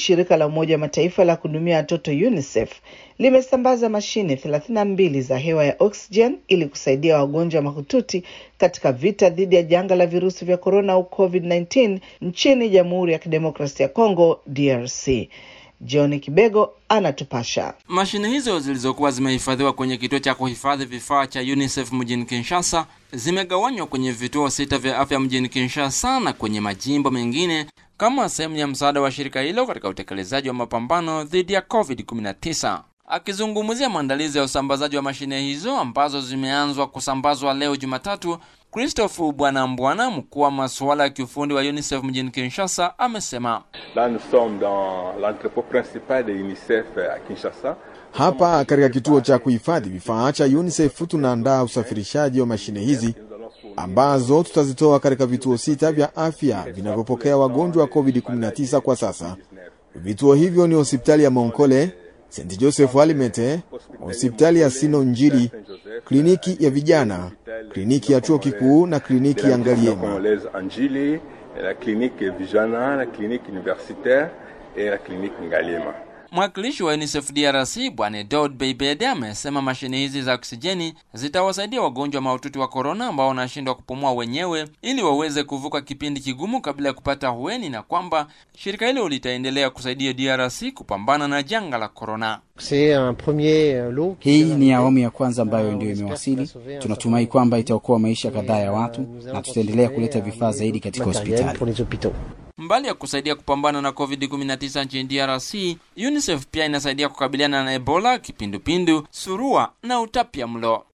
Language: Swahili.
shirika la Umoja wa Mataifa la kuhudumia watoto UNICEF limesambaza mashine 32 za hewa ya oxygen ili kusaidia wagonjwa mahututi katika vita dhidi ya janga la virusi vya korona au COVID-19 nchini Jamhuri ya Kidemokrasia ya Kongo DRC. John Kibego anatupasha. Mashine hizo zilizokuwa zimehifadhiwa kwenye kituo cha kuhifadhi vifaa cha UNICEF mjini Kinshasa zimegawanywa kwenye vituo sita vya afya mjini Kinshasa na kwenye majimbo mengine kama sehemu ya msaada wa shirika hilo katika utekelezaji wa mapambano dhidi ya COVID-19. Akizungumzia maandalizi ya usambazaji wa mashine hizo ambazo zimeanzwa kusambazwa leo Jumatatu, Christophe Bwana Mbwana, mkuu wa masuala ya kiufundi wa UNICEF mjini Kinshasa, amesema Là, nous sommes dans l'entrepôt principal de UNICEF à Kinshasa. Hapa katika kituo cha kuhifadhi vifaa cha UNICEF tunaandaa usafirishaji wa mashine hizi ambazo tutazitoa katika vituo sita vya afya vinavyopokea wagonjwa wa COVID-19 kwa sasa. Vituo hivyo ni hospitali ya Monkole, St Joseph Alimete, hospitali ya Sino Njili, kliniki ya vijana, kliniki ya chuo kikuu na kliniki ya Ngaliema. Congolaise Anjili, la clinique Vijana, la clinique universitaire et la clinique Ngaliema. Mwakilishi wa UNICEF DRC Bwana Edord Beibede amesema mashine hizi za oksijeni zitawasaidia wagonjwa mahututi wa korona ambao wanashindwa kupumua wenyewe ili waweze kuvuka kipindi kigumu kabla ya kupata hueni na kwamba shirika hilo litaendelea kusaidia DRC kupambana na janga la korona. Hii ni awamu ya kwanza ambayo ndio imewasili. Tunatumai kwamba itaokoa maisha kadhaa ya watu na tutaendelea kuleta vifaa zaidi katika hospitali. Mbali ya kusaidia kupambana na COVID-19 nchini DRC, UNICEF pia inasaidia kukabiliana na Ebola, kipindupindu, surua na utapia mlo.